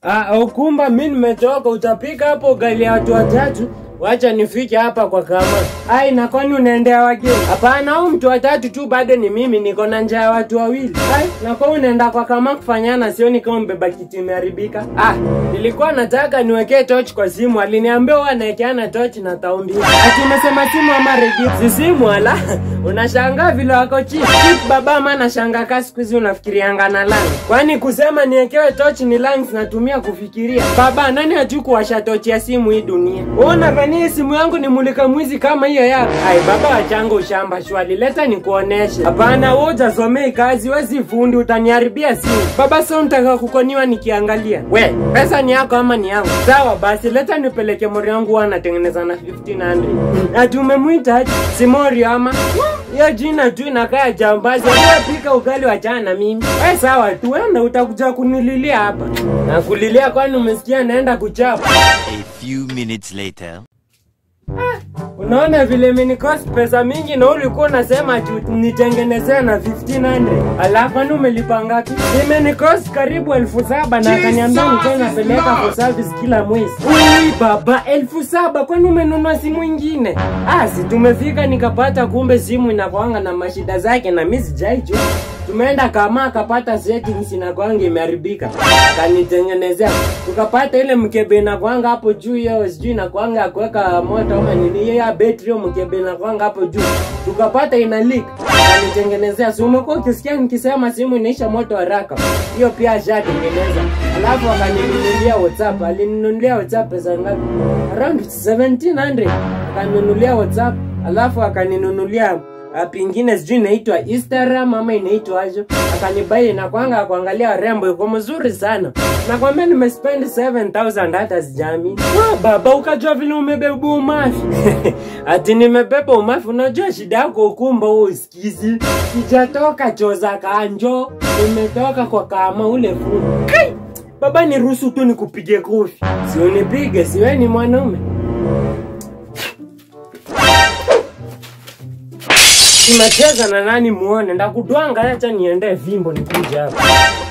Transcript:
Ah, ukumba mi nimetoka, utapika hapo ugali ya watu watatu. Wacha nifike hapa kwa kama. Ai, na kwani unaendea wageni? Hapana, au mtu watatu tu bado ni mimi, niko na njaa ya watu wawili. Ai, na kwa unaenda kwa kama kufanyana, sioni kama mbeba kiti imeharibika. Ah, nilikuwa nataka niwekee torch kwa simu, aliniambia huwa anawekeana torch na taumbi. Ati umesema simu ama redio? Si simu ala. Unashangaa vile wako chini. Chip baba ama nashangaa kasi siku hizi unafikirianga na lungs. Kwani kusema niekewe torch ni lungs natumia kufikiria. Baba, nani hajui kuwasha torch ya simu hii dunia? Wewe unadhania hii simu yangu ni mulika mwizi kama hiyo yako? Ai baba, wachanga ushamba shwali, leta nikuoneshe. Hapana, wewe hujasomei kazi, wewe si fundi, utaniharibia simu. Baba, sio mtaka kukoniwa nikiangalia. We, pesa ni yako ama ni yangu? Sawa basi, leta nipeleke mori wangu huwa anatengeneza na 1500. Na tumemwita aje? Si Morio ama? Hiyo jina tu inakaa jambazi. Wewe pika ugali wachana na mimi. Wewe sawa tu, enda utakuja kunililia hapa. Na kulilia kwani umesikia naenda kuchapa? A few minutes later. Unaona vile imenikost pesa mingi na ulikuwa unasema tu nitengenezee na 1500 alafu kwani umelipa ngapi? Imenikost karibu elfu saba na akaniambia nikuwa napeleka for service kila mwezi. Ui baba, elfu saba kwani umenunua simu ingine? Ah, si tumefika nikapata kumbe simu inakwanga na mashida zake na mimi sijaijua. Tumeenda kama akapata settings inakwanga imeharibika, akanitengenezea. Tukapata ile mkebe inakwanga hapo juu, hiyo sijui inakwanga ya kuweka moto ama nini, hiyo ya betri, hiyo mkebe inakwanga hapo juu, tukapata ina leak, akanitengenezea. Si umekuwa ukisikia nikisema simu inaisha moto haraka, hiyo pia ashatengeneza. Alafu akaninunulia WhatsApp, alininunulia WhatsApp pesa ngapi? Around 1700 akaninunulia WhatsApp, alafu akaninunulia app ingine sijui inaitwa Instagram ama inaitwa aje, akanibai inakwanga kuangalia warembo, iko mzuri sana. Nakwambia nimespend 7000 hata sijamini. Ah, baba ukajua vile umebeba umafi ati nimebeba umafi. Unajua shida yako ukumba huo usikizi, sijatoka choza kanjo, nimetoka kwa kama ule fundi. Kai! Baba niruhusu tu nikupige kofi, si unipige, siwe ni mwanaume. Tunacheza na nani muone, ndakudwanga, acha niende vimbo nikuje hapa.